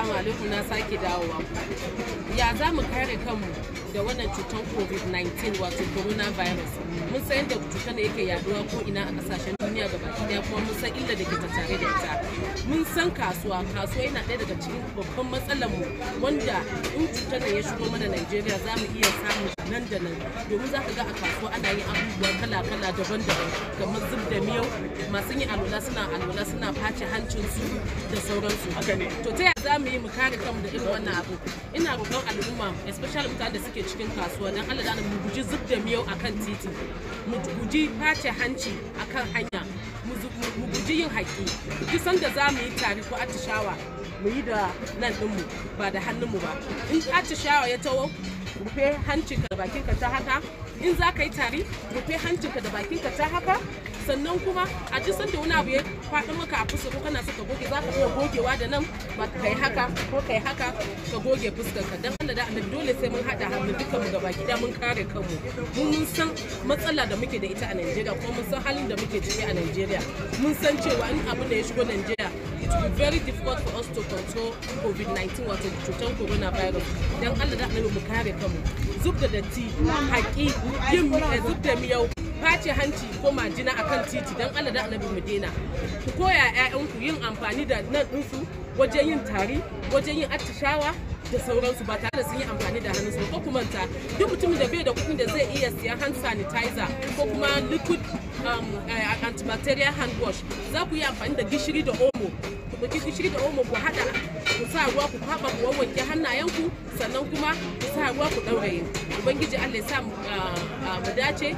Assalamu alaikum na sake dawowa. Ya za mu kare kanmu da wannan cutar COVID-19 wato coronavirus. Mun san yadda cutar da yake yaduwa ko ina a kasashen duniya ga baki daya kuma mun san illa da ke tattare da ita. Mun san kasuwa, kasuwa yana ɗaya daga cikin babban matsalar mu wanda in cutar da ya shigo mana Najeriya za mu iya samun nan da nan domin za ka ga a kasuwa ana yin abubuwa kala-kala daban-daban kamar zub da miyau masu yin alwala suna alwala suna face hancinsu da sauransu. To ta yaya za mu yi mu kare kanmu da irin wannan abu? Ina roƙon al'umma especially mutanen da suke cikin kasuwa don Allah da mu guji zub da miyau akan titi, mu guji face hanci akan hanya, mu guji yin haƙi. Duk sanda za mu yi tari ko atishawa mu yi da nan ɗinmu ba da hannunmu ba. In atishawa ya taho rufe hancinka da bakinka ta haka in za ka yi tari rufe hancinka da bakinka ta haka sannan kuma a duk sanda wani abu ya faɗi maka a fuska ko kana so ka goge za ka iya gogewa da nan ba ka yi haka ko ka yi haka ka goge fuskarka dan Allah da annabi dole sai mun haɗa hannu duka mu gaba gida mun kare kanmu mun mun san matsala da muke da ita a Najeriya kuma mun san halin da muke ciki a Najeriya mun san cewa in abu da ya shigo Najeriya it will be very difficult for us to control COVID-19 wato cutar coronavirus dan Allah da annabi mu kare kanmu zub da datti haƙi yin zub da miyau face hanci ko majina akan titi don Allah da annabi mu daina ku koya ƴaƴanku yin amfani da nan ɗinsu wajen yin tari wajen yin attishawa da sauransu ba tare da sun yi amfani da hannunsu ko kuma ta duk mutumin da bai da kuɗin da zai iya siyan hand sanitizer ko kuma liquid um, antibacterial hand wash za ku yi amfani da gishiri da omo ku ɗauki gishiri da omo ku haɗa ku sa ruwa ku kwaɓa ku wanke hannayenku sannan kuma ku sa ruwa ku ɗauraye ubangiji Allah ya sa mu dace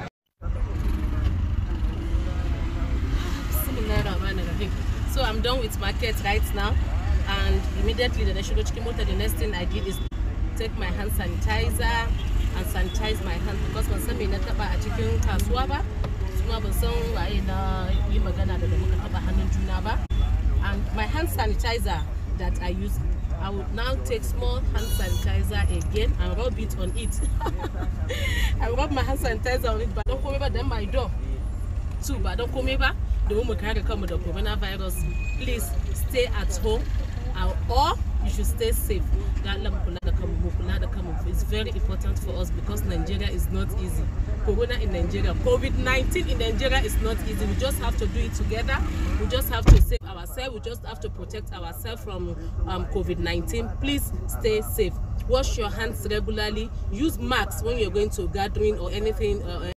So I'm done with market right now and immediately the shigo cikin mota the next thing I did is take my hand sanitizer and sanitize my hand because ban san me na taba a cikin kasuwa ba kuma ban san waye na yi magana da muka taba hannun juna ba and my hand sanitizer that I use I would now take small hand sanitizer again and rub it on it. I rub my hand sanitizer on it but don't come over then my door too ba don komai ba domin mu kare kanmu da coronavirus please stay at home or you should stay safe da Allah mu kula da kanmu mu kula da kanmu it's very important for us because Nigeria is not easy corona in Nigeria covid-19 in Nigeria is not easy we just have to do it together we just have to save ourselves we just have to protect ourselves from um, covid-19 please stay safe wash your hands regularly use masks when you're going to gathering or anything uh,